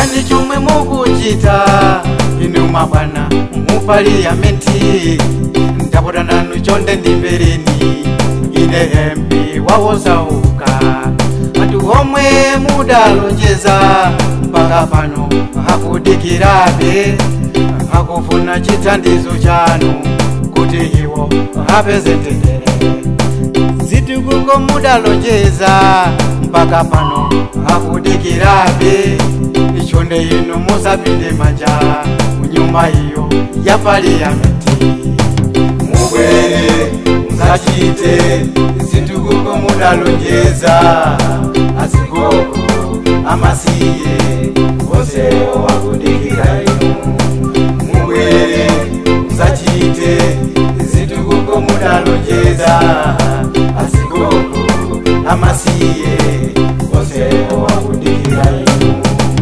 chani chomwe mukuchita inu mabwana mu paliyamenti ndapota nanu chonde ndimvereni ine mp wawozauka anthu omwe mudalonjeza mpaka pano akudikirabe akufuna chithandizo chanu kuti iwo apeze mtendere zitukuko mudalonjeza mpaka pano akudikirabe ichonde ino musapinde manja munyumba iyo ya paliyamenti mubwere musachite zitukuko mudalonjeza asigoko amasiye onsewo akudikira inu mubwere musachite zitukuko mudalonjeza asigoko amasiye onsewo akudikira inu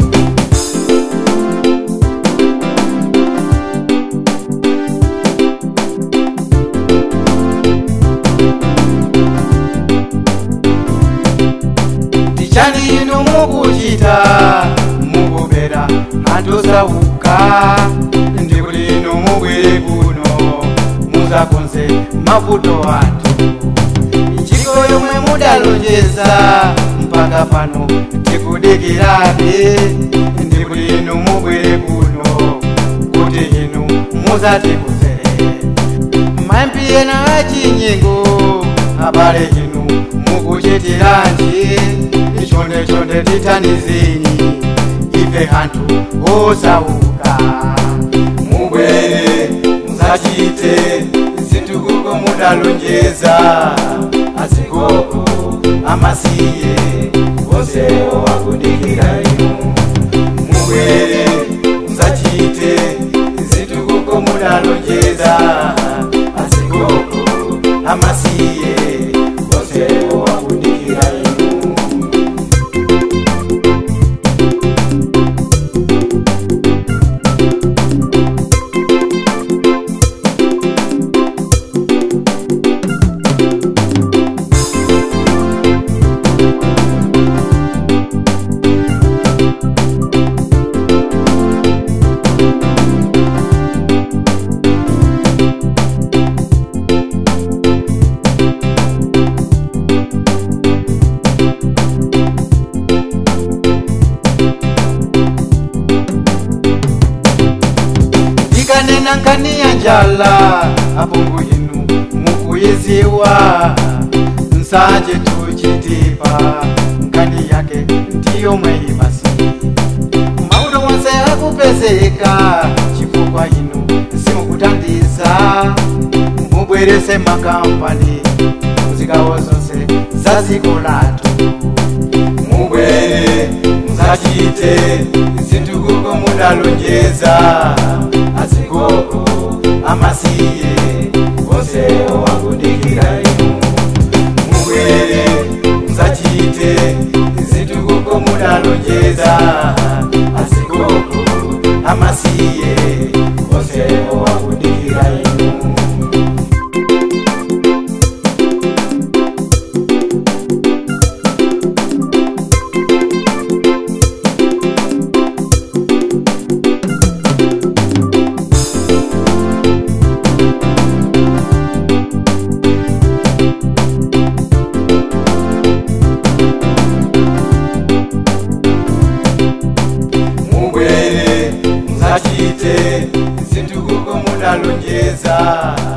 tichani inu mukuchita mukupera anthu osauka ndikuti inu mubwere kuno muzakonze mavuto athu ntchito yomwe mudalonjeza mpaka pano tikudikirabe ndikuti inu mubwere kuno kuti inu muzatikonzere mayambi ena achinyengo abale inu mukuchitiranji chonde chonde tithandizeni ife anthu osauka mubwere musachite zitukuko mudalonjeza asigoko amasiye onsewo akudikira inu mubwere musachite zitukuko mudalonjeza asigoko amasiye onsewo akudikira inu ndikanena nkani ya njala apungu inu mukuyiziwa nsanje tuchitipa nkani yake ndiyo mweyibasi mauto wonse akupezeka chifukwa inu simukuthandiza mubwerese makampani muzikawo zonse za dziko lathu mubwere musachite zitukuko mudalonjeza asigoko amasiye onsewo akudikira inu mubwere musachite zitukuko mudalonjeza asigoko amasiye onsewo akudikira inu mubwere musachite zitukuko mudalonjeza